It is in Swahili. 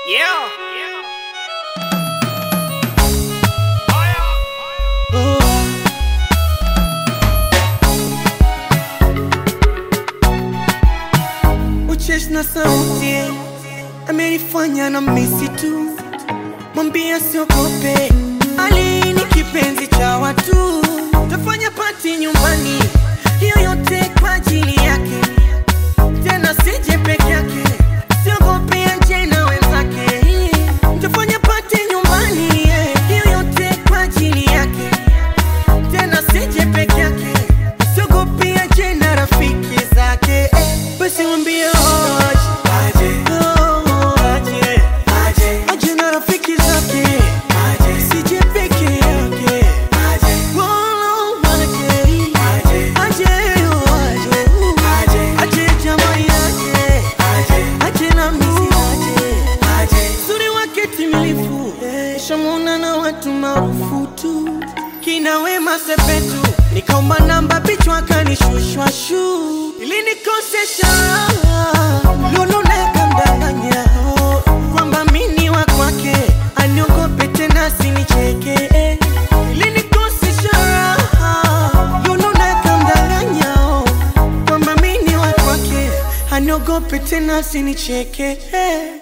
Uchesh na sauti amenifanya na misi tu, mwambia siogope, Ali ni kipenzi cha watu, tafanya pati nyumbani, hiyo yote kwa ajili yake, tena sije peke yake, siogope aje na wenzake, tafanya pati nyumbani, yeah, hiyo yote kwa ajili yake, tena sije peke yake, siogope aje na rafiki zake, eh, basi mwambie aje, oh, aje, aje na rafiki zake, sije peke yake, wala aje, aje, oh, aje, aje jamaa yake, aje na misi aje, uzuri wake timilifu, shamuna na watu maarufu tu, kina Wema Sepetu, nikaomba namba bichwa kanishushwa shu, ili nikosesha lulu nakamdanganya kwamba mini wa kwake, aniogope tena sinicheke, ili nikosesha lulu nakamdanganya kwamba mini wa kwake, aniogope tena sinicheke